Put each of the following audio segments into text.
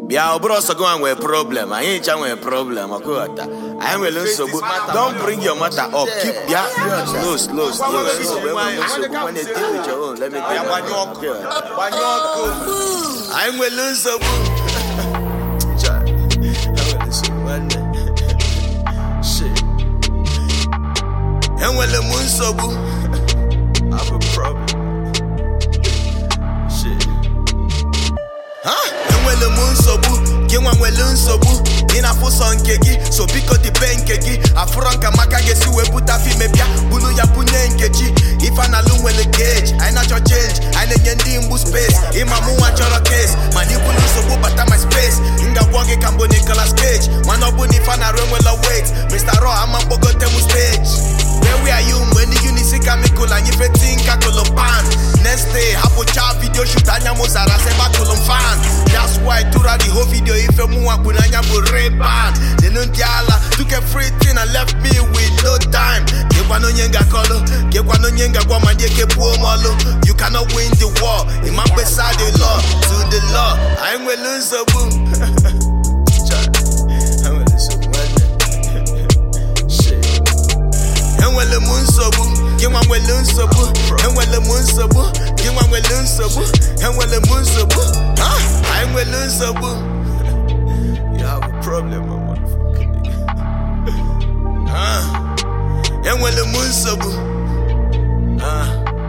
bịa ọ bụrụ ọsọ gị nwa nwere problem anyị ncha nwere problem ọkụghọta anyị nwere nsogbu don't bring your matter up keep bịa slow slow slow enwere nsogbu enwere nsogbu when they deal with your own let me tell you gbanye ọkụ gbanye ọkụ anyị nwere nsogbu Chai, enwere nsogbu nwanne Shit. enwere m nsogbu I have a problem Shit. Ha? enwere m nsogbu gị nwa nwere nsogbu ị na-afụ sọ nke gị so biko dibe nke gị afụrọ nka maka ga-esi wee pụta fime bịa bulu ya bunye nkechi ife analụ nwere geji anyị na-achọ change anyị na-enye ndị mgbu space ịma mụ nwa chọrọ case mana ibulu nsogbu bata my space m ga-agwọ gị ka mbụ Nicolas Cage mana ọ bụ na ife na-arụ enwela weight Mr. Raw ama mkpogote m stage Where were you mgbe ndị unisi kamikụl anyị feti nka kolopan next day hapụcha video shoot anya m zara seba kolom fan that's why tura the whole video ife mụ wakpu n'anya bụ reban nenu ndị ala took everything and left me with no time kekwana onye ngakọlụ kekwana onye ngagwa ma ndị eke buo m ọlụ you cannot win the war ịma mkpesa the law to the law anyị nwere nsogbu Chai, enwere nsogbu nwanne. Shit. enwere m nsogbu gị nwa nwere nsogbu enwere m nsogbu gị nwa nwere nsogbu enwere m nsogbu Ha? anyị nwere nsogbu you have a problem my motherfucker. Ha? enwere m nsogbu Ha?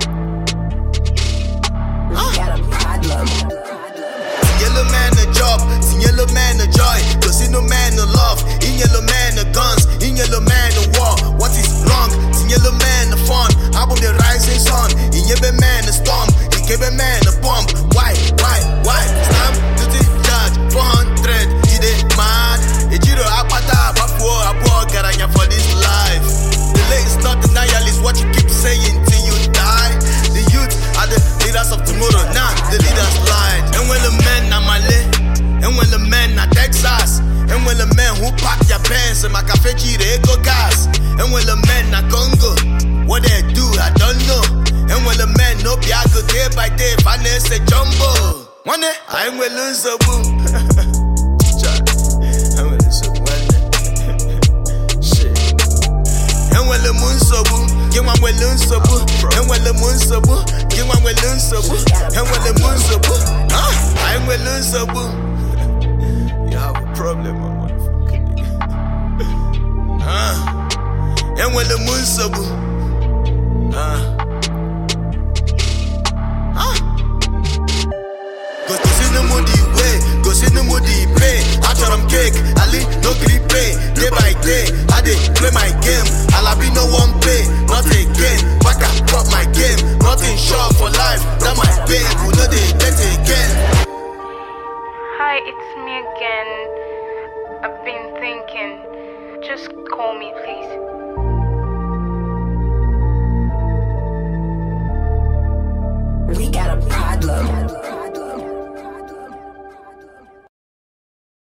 Tinyelu man a job, tinyelu man a joy, tosinu man a love, inyelu man a guns, inyelu man a war. What is wrong? Tinyelu man a fun, album the rising sun, inyebe man a storm, ikebe man a bomb. Why, why, why? Stamp to the judge, 400, you dey mad. Ejiro apata abafuo abuo garanya for this life. Delay is not denial, is what you keep saying till you die. The youth are the leaders of tomorrow, now the leaders lied. And when the men na Male, and when the men na Texas, and when the men who pack their pants and my cafe they go gas, and when the men na Congo, what they do I don't know. And when the men no piago day by day, finance a jumbo. One day I will lose a boom. I will lose a one. Shit. enwere m nsogbu gị nwa nwere nsogbu enwere m nsogbu gị nwa nwere nsogbu enwere m nsogbu Ha? anyị nwere nsogbu you have a problem my motherfucker. Ha? enwere m nsogbu Ha? Ha? gosinu m the way gosinu m the pay achọrọ m cake ali no gree pay day by day i dey play my game alabi no wan pay not again waka drop my game nothing sure for life that my babe we no dey get again. Hi, it's me again. I've been thinking. Just call me, please.